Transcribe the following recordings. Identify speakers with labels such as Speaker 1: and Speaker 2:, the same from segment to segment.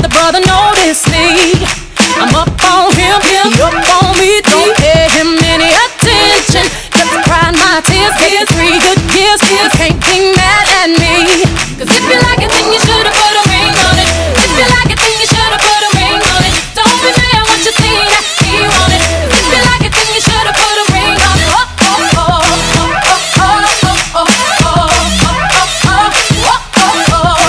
Speaker 1: but the brother noticed me. I'm up on him, he up on me. Don't pay him any attention. Just cried my tears, gave three good years. Kids can't be mad at me. Cause if you like it, then you should've put a ring on it. If you like it, then you should've put a ring on it. Don't be mad once you see that he want it. If you like it, then you should've put a ring on it. Oh, oh, oh, oh, oh, oh, oh, oh, oh, oh, oh, oh,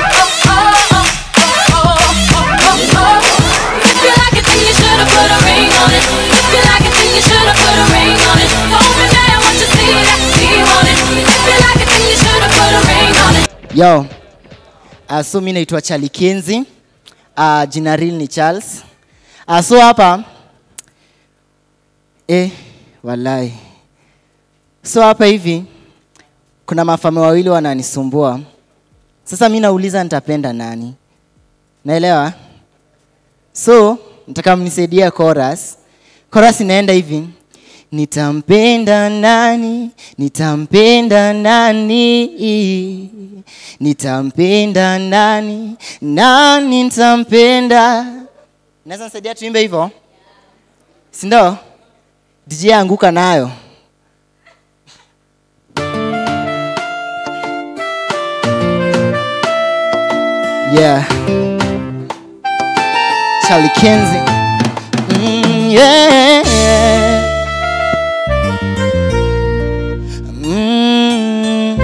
Speaker 1: if you like it, then you should've put a ring on it. If you like it, then you should've put a ring on it. Don't be mad once you see that he want it. If you like it, then you should've put a ring on it.
Speaker 2: Yo, uh, so mi naitwa Charlie Kenzi. Uh, jina real ni Charles. Uh, so hapa eh, walai. So hapa hivi kuna mafame wawili wananisumbua. Sasa mi nauliza nitapenda nani? Naelewa? So nataka mnisaidie chorus. Chorus inaenda hivi. Nitampenda nani? Nitampenda nani? Nitampenda nani? Nani nitampenda? Naweza nisaidia tuimbe hivyo? Si ndio? DJ anguka nayo. Yeah. Charlie Kenzie. Mm, yeah. Mm,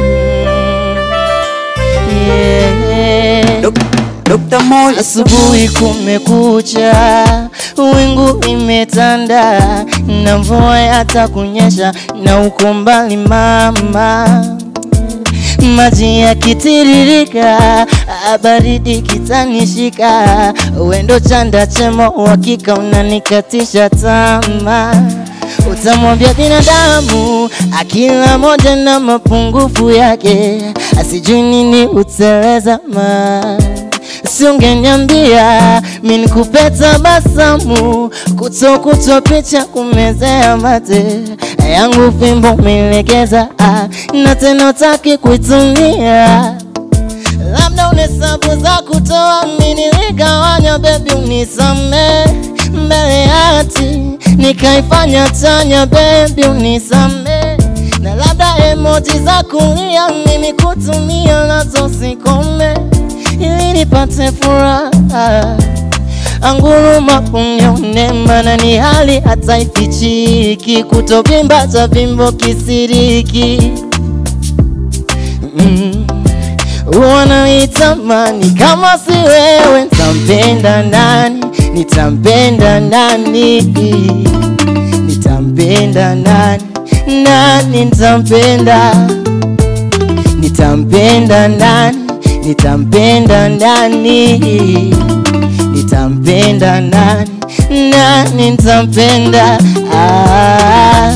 Speaker 2: yeah.
Speaker 3: Dr. Moyo
Speaker 2: Asubuhi kumekucha, wingu imetanda, na mvua hata kunyesha, na uko mbali mama, maji yakitiririka, ah, baridi kitanishika, wendo chanda chemo, uhakika unanikatisha tamaa utamwambia binadamu akila moja na mapungufu yake, asijui nini utelezama. Si ungeniambia mi nikupe tabasamu, kuto kuto picha kumezea mate yangu fimbo umelegeza, ah, na tena utaki kuitumia labda unesabu za kutoa mimi niligawanya, bebi unisame mbele ya hati nikaifanya tanya, bebi unisame na labda emoji za kulia mimi kutumia nazo sikome, ili nipate furaha anguruma unione, maana ni hali hata ifichiki, kutovimba cha vimbo kisiriki mm wanaitamani kama si wewe nitampenda nani nitampenda nani nitampenda nani nani nitampenda nitampenda nani nitampenda nani nitampenda nani nani nitampenda ah.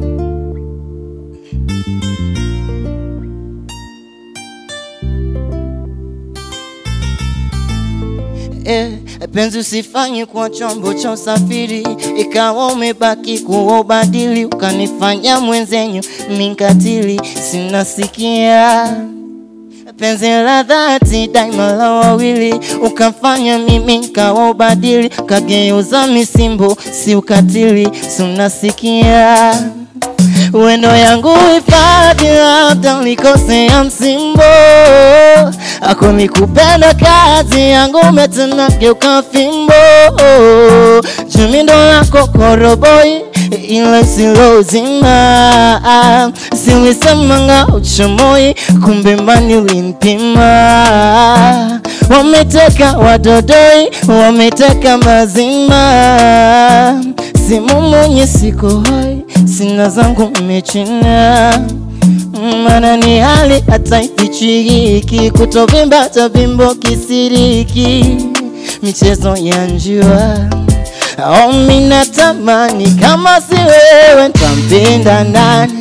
Speaker 2: eh, penzi usifanye kwa chombo cha usafiri, ikawa umebaki kuwa ubadili, ukanifanya mwenzenyu minkatili, sinasikia penzi la dhati daima la wawili, ukafanya mimi nkawa ubadili, kageuza misimbo, si ukatili, sinasikia wendo yangu hifadhi, labda ulikosea msimbo ako nikupenda kazi yangu umetena geuka fimbo jumindo lako koroboi ila silo uzima silisemanga uchomoi kumbe mani ulinipima wameteka wadodoi wameteka mazima simu mwenye siko hoi sina zangu mmechina mana ni hali hata ifichiki, kutovimba tavimbo kisiriki, michezo ya njua au mina tamani kama si wewe ntampenda nani?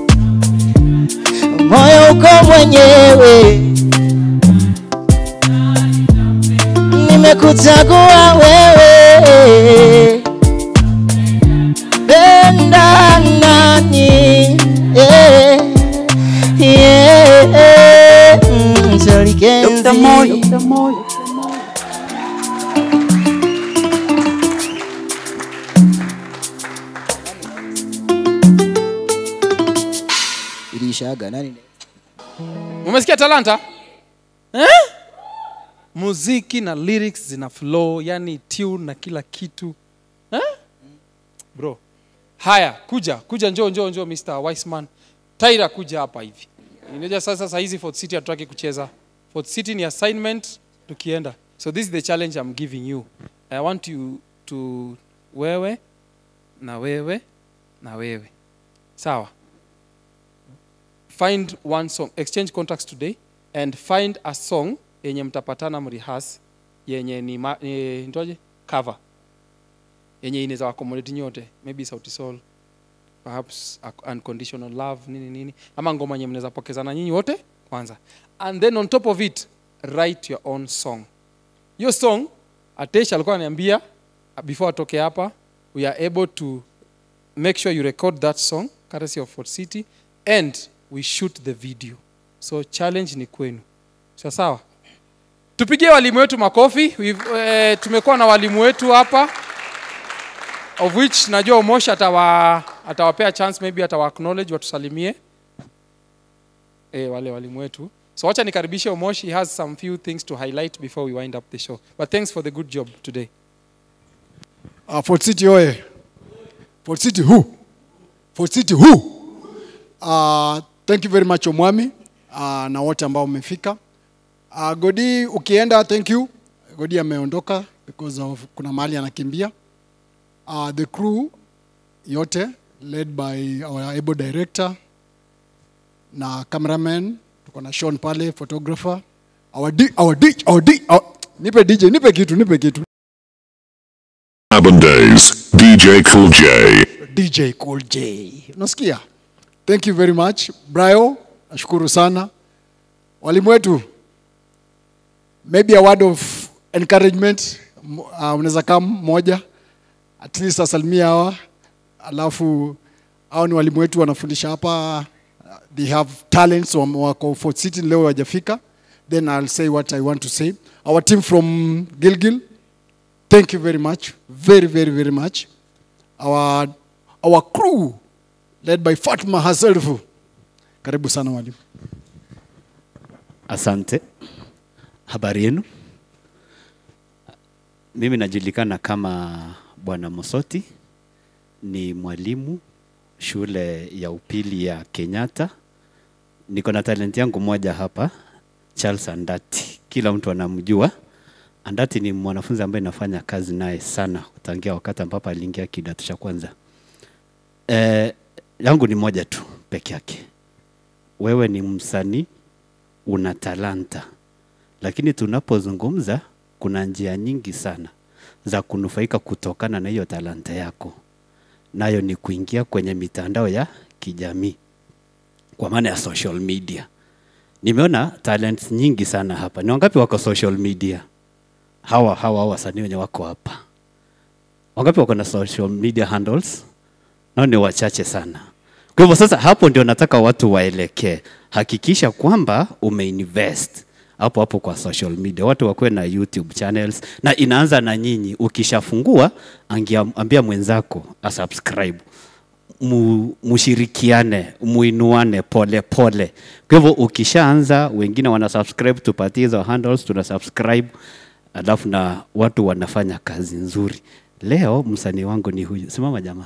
Speaker 2: Moyo uko mwenyewe, nimekuchagua wewe, penda nani? yeah. Yeah, mm, Charlie
Speaker 3: Dr.
Speaker 2: Kenzie.
Speaker 3: Moyo Dr. Moyo
Speaker 2: imeishaga nani
Speaker 3: umesikia talanta eh? muziki na lyrics zina flow yani tune na kila kitu eh? bro haya kuja kuja njoo njoo njoo mr wiseman taira kuja hapa hivi inaja sasa saa hizi fort city hatutaki kucheza fort city ni assignment tukienda so this is the challenge i'm giving you i want you to wewe na wewe na wewe sawa find one song exchange contacts today and find a song yenye mtapatana mrihas yenye ni ma, e, nitoje cover yenye inaweza accommodate nyote maybe sauti sol perhaps a- unconditional love nini nini ama ngoma yenye mnaweza pokezana nyinyi wote kwanza and then on top of it write your own song hiyo song atesh alikuwa ananiambia uh, before atoke hapa we are able to make sure you record that song courtesy of Fort City and we shoot the video so challenge ni kwenu sawa sawa tupigie walimu wetu makofi We've, eh, tumekuwa na walimu wetu hapa of which najua umosh atawa atawapea chance maybe atawa acknowledge watusalimie eh, wale walimu wetu so wacha nikaribishe umosh he has some few things to highlight before we wind up the show but thanks for the good job today
Speaker 4: Uh, Fort City oye. Fort City who? Fort City who? Uh, thank you very much Omwami uh, na wote ambao mmefika. Uh, Godi ukienda thank you. Godi ameondoka because of kuna mahali anakimbia. Uh, the crew yote led by our able director na cameraman tuko na Sean pale photographer our D, our D, our D, our, nipe DJ nipe kitu nipe kitu
Speaker 5: Urban Days, DJ Cool J.
Speaker 4: DJ Cool J. Unasikia? Thank you very much. Brayo, nashukuru sana. Walimu wetu, maybe a word of encouragement. M- Uh, unaweza kama mmoja at least asalimia hawa, alafu hao ni walimu wetu wanafundisha hapa. Uh, They have talents wam- wako Fort City leo wajafika. Then I'll say what I want to say. Our team from Gilgil, thank you very much. Very, very, very much our, our crew led by Fatma herself. Karibu sana mwalimu.
Speaker 6: Asante. Habari yenu? Mimi najulikana kama Bwana Mosoti, ni mwalimu shule ya upili ya Kenyatta. Niko na talent yangu moja hapa, Charles Andati. Kila mtu anamjua. Andati ni mwanafunzi ambaye nafanya kazi naye sana tangia wakati ambapo aliingia kidato cha kwanza. Eh, yangu ni moja tu peke yake. Wewe ni msanii una talanta, lakini tunapozungumza kuna njia nyingi sana za kunufaika kutokana na hiyo talanta yako, nayo ni kuingia kwenye mitandao ya kijamii kwa maana ya social media. Nimeona talents nyingi sana hapa. Ni wangapi wako social media? Hawa hawa wasanii wenye wako hapa, wangapi wako na social media handles? nao ni wachache sana. Kwa hivyo sasa, hapo ndio nataka watu waelekee. Hakikisha kwamba umeinvest hapo hapo kwa social media, watu wakuwe na YouTube channels, na inaanza na nyinyi. Ukishafungua angia- ambia mwenzako asubscribe mu, mushirikiane muinuane pole pole. Kwa hivyo ukishaanza, wengine wana subscribe, tupatie hizo handles, tuna subscribe, alafu na watu wanafanya kazi nzuri. Leo msanii wangu ni huyu, simama jamaa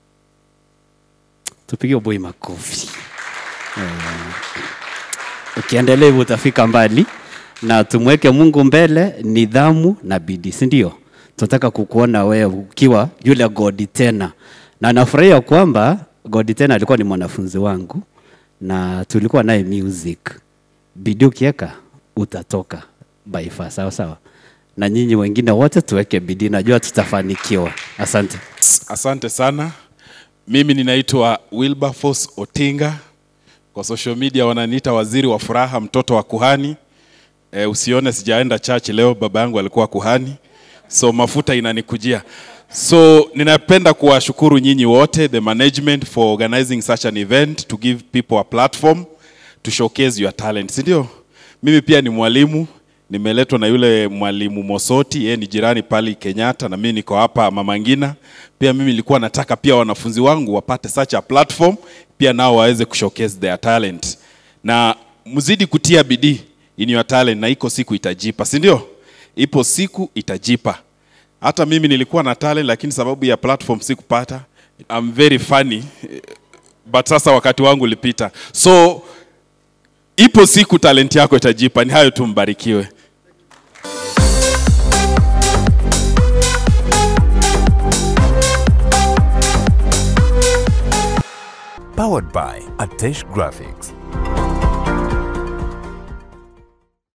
Speaker 6: tupige boy makofi. Eh, Ukiendelea hivyo utafika mbali, na tumweke Mungu mbele, nidhamu na bidii, si ndio? Tunataka kukuona wewe ukiwa yule Godi tena, na nafurahia kwamba Godi tena alikuwa ni mwanafunzi wangu na tulikuwa naye music. Bidii ukiweka utatoka by far, sawa sawa. Na nyinyi wengine wote tuweke bidii, najua tutafanikiwa. Asante.
Speaker 7: Asante sana. Mimi ninaitwa Wilberforce Otinga. Kwa social media wananiita waziri wa furaha, mtoto wa kuhani. E, usione sijaenda church leo, baba yangu alikuwa kuhani, so mafuta inanikujia. So ninapenda kuwashukuru nyinyi wote, the management for organizing such an event to give people a platform to showcase your talent, si ndio? Mimi pia ni mwalimu, nimeletwa na yule mwalimu Mosoti, yeye ni jirani pale Kenyatta, na mimi niko hapa Mama Ngina. Pia mimi nilikuwa nataka pia wanafunzi wangu wapate such a platform pia nao waweze kushowcase their talent na mzidi kutia bidii in your talent na iko siku itajipa si ndio ipo siku itajipa hata mimi nilikuwa na talent lakini sababu ya platform sikupata I'm very funny but sasa wakati wangu ulipita so ipo siku talent yako itajipa ni hayo tu mbarikiwe
Speaker 8: Powered by Atesh Graphics.